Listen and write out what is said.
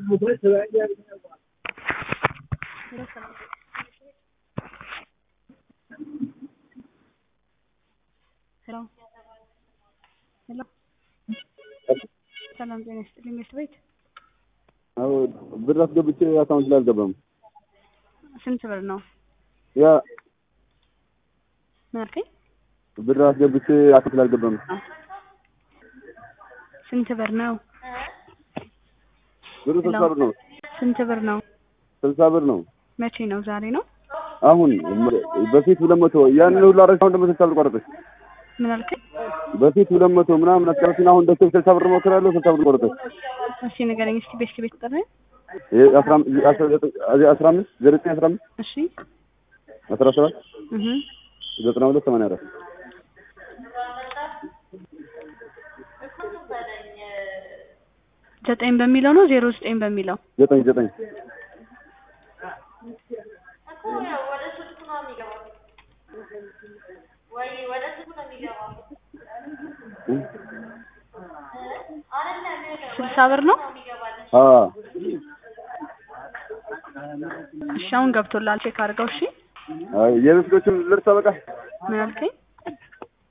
ሄሎ ሄሎ ሰላም ጤና ይስጥልኝ ምርት ቤት አዎ ብር አስገብቼ አካውንት ላይ አልገባም። ስንት ብር ነው ያ ምን አልከኝ ብር አስገብቼ አካውንት ላይ አልገባም። ስንት ብር ነው ብሩ ስልሳ ብር ነው። ስንት ብር ነው ስልሳ ብር ነው። መቼ ነው ዛሬ ነው አሁን በፊት ሁለት መቶ ያንን ሁሉ አረግ አሁን ደግሞ ስልሳ ብር ቆረጠች። ምን አልከኝ በፊት ሁለት መቶ ምናምን አስቀረችን። አሁን ደስ ስልሳ ብር ሞክራለሁ ስልሳ ብር ቆረጠች። እስኪ ንገረኝ እስኪ ቤት ቤት ጠራ ይሄ አስራ አምስት አስራ ዘጠኝ አስራ አምስት ዘጠኝ አስራ አምስት እሺ አስራ ሰባት እህ ዘጠና ሁለት ሰማንያ አራት ዘጠኝ በሚለው ነው ዜሮ ዘጠኝ በሚለው ዘጠኝ ዘጠኝ ስልሳ ብር ነው አ እሺ አሁን ገብቶላል ቼክ አድርገው እሺ አይ የበፊቶቹን ልርሳ በቃ ምን አልከኝ